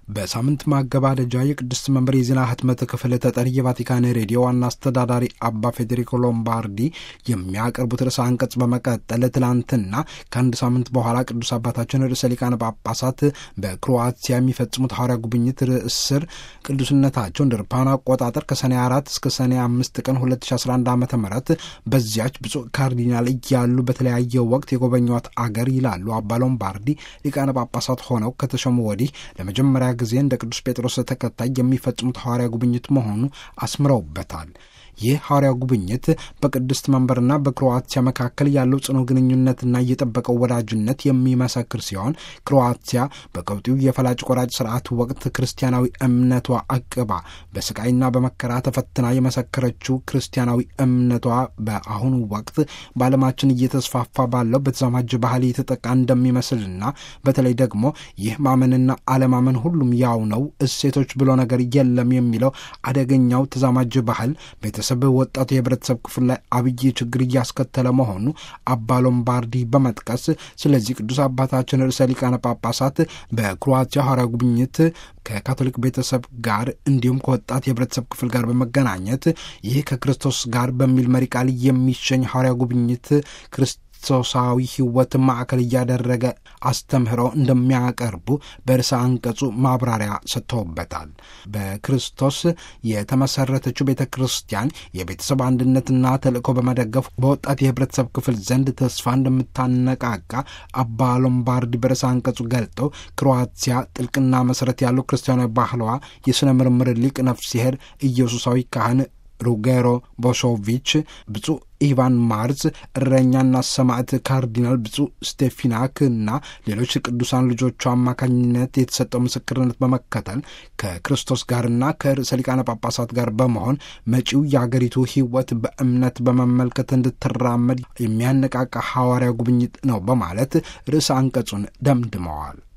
በሳምንት ማገባደጃ የቅድስት መንበር የዜና ህትመት ክፍል ተጠሪ የቫቲካን ሬዲዮ ዋና አስተዳዳሪ አባ ፌዴሪኮ ሎምባርዲ የሚያቀርቡት ርዕሰ አንቀጽ በመቀጠል ትላንትና ከአንድ ሳምንት በኋላ ቅዱስ አባታችን ርዕሰ ሊቃነ ጳጳሳት በክሮአቲያ የሚፈጽሙት ሐዋርያ ጉብኝት ርዕስ ስር ቅዱስነታቸው እንደ አውሮፓውያን አቆጣጠር ከሰኔ አራት እስከ ሰኔ አምስት ቀን 2011 ዓ ም በዚያች ብፁዕ ካርዲናል እያሉ በተለያየ ወቅት የጎበኟት አገር ይላሉ አባ ሎምባርዲ ሊቃነ ጳጳሳት ሆነው ከተሾሙ ወዲህ ለመጀመሪያ ጊዜ እንደ ቅዱስ ጴጥሮስ ተከታይ የሚፈጽሙት ሐዋርያ ጉብኝት መሆኑ አስምረውበታል። ይህ ሐዋርያ ጉብኝት በቅድስት መንበርና በክሮአቲያ መካከል ያለው ጽኑ ግንኙነትና እየጠበቀው ወዳጅነት የሚመሰክር ሲሆን ክሮአቲያ በቀውጢው የፈላጭ ቆራጭ ስርዓት ወቅት ክርስቲያናዊ እምነቷ አቅባ በስቃይና በመከራ ተፈትና የመሰከረችው ክርስቲያናዊ እምነቷ በአሁኑ ወቅት በዓለማችን እየተስፋፋ ባለው በተዛማጅ ባህል የተጠቃ እንደሚመስልና በተለይ ደግሞ ይህ ማመንና አለማመን ሁሉም ያው ነው፣ እሴቶች ብሎ ነገር የለም የሚለው አደገኛው ተዛማጅ ባህል ቤተሰብ ወጣቱ የህብረተሰብ ክፍል ላይ አብይ ችግር እያስከተለ መሆኑ አባ ሎምባርዲ በመጥቀስ ስለዚህ ቅዱስ አባታችን ርዕሰ ሊቃነ ጳጳሳት በክሮአቲያ ሐዋርያ ጉብኝት ከካቶሊክ ቤተሰብ ጋር እንዲሁም ከወጣት የህብረተሰብ ክፍል ጋር በመገናኘት ይህ ከክርስቶስ ጋር በሚል መሪ ቃል የሚሸኝ ሐዋርያ ጉብኝት ክርስቶሳዊ ህይወት ማዕከል እያደረገ አስተምህሮ እንደሚያቀርቡ በርዕሰ አንቀጹ ማብራሪያ ሰጥተውበታል። በክርስቶስ የተመሰረተችው ቤተ ክርስቲያን የቤተሰብ አንድነትና ተልእኮ በመደገፍ በወጣት የህብረተሰብ ክፍል ዘንድ ተስፋ እንደምታነቃቃ አባ ሎምባርዲ በርዕሰ አንቀጹ ገልጠው ክሮአቲያ ጥልቅና መሰረት ያለው ክርስቲያናዊ ባህሏ የሥነ ምርምር ሊቅ ነፍስሄር ኢየሱሳዊ ካህን ሩጌሮ ቦሶቪች ብፁዕ ኢቫን ማርዝ እረኛና ሰማዕት ካርዲናል ብፁዕ ስቴፊናክ እና ሌሎች ቅዱሳን ልጆቹ አማካኝነት የተሰጠው ምስክርነት በመከተል ከክርስቶስ ጋርና ከርዕሰ ሊቃነ ጳጳሳት ጋር በመሆን መጪው የአገሪቱ ህይወት በእምነት በመመልከት እንድትራመድ የሚያነቃቃ ሐዋርያ ጉብኝት ነው በማለት ርዕሰ አንቀጹን ደምድመዋል።